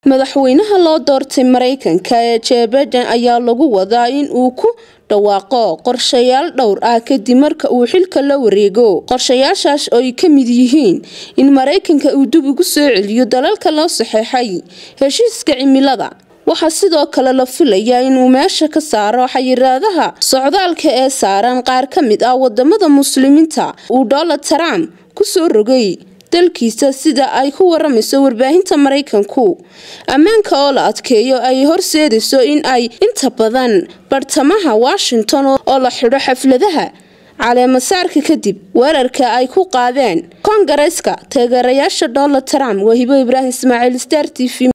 madaxweynaha loo doortay mareykanka ee joe biden ayaa lagu wadaa in uu ku dhawaaqo qorshayaal dhowr ah kadib marka uu xilka la wareego qorshayaashaas oo ay ka mid yihiin in mareykanka uu dib ugu soo celiyo dalalka loo saxeexay heshiiska cimilada waxaa sidoo kale la filayaa inuu meesha ka saaro xayiraadaha socdaalka ee saaran qaar ka mid ah wadamada muslimiinta uu donald trump kusoo rogay dalkiisa sida ay ku waramayso warbaahinta mareykanku ammaanka oo la adkeeyo ay horseedayso in ay inta badan bartamaha washington oo la xidho xafladaha caleemasaarka kadib weerarka ay ku qaadeen koongareeska taageerayaasha donald trump wahibo ibraahim ismaaciil star t v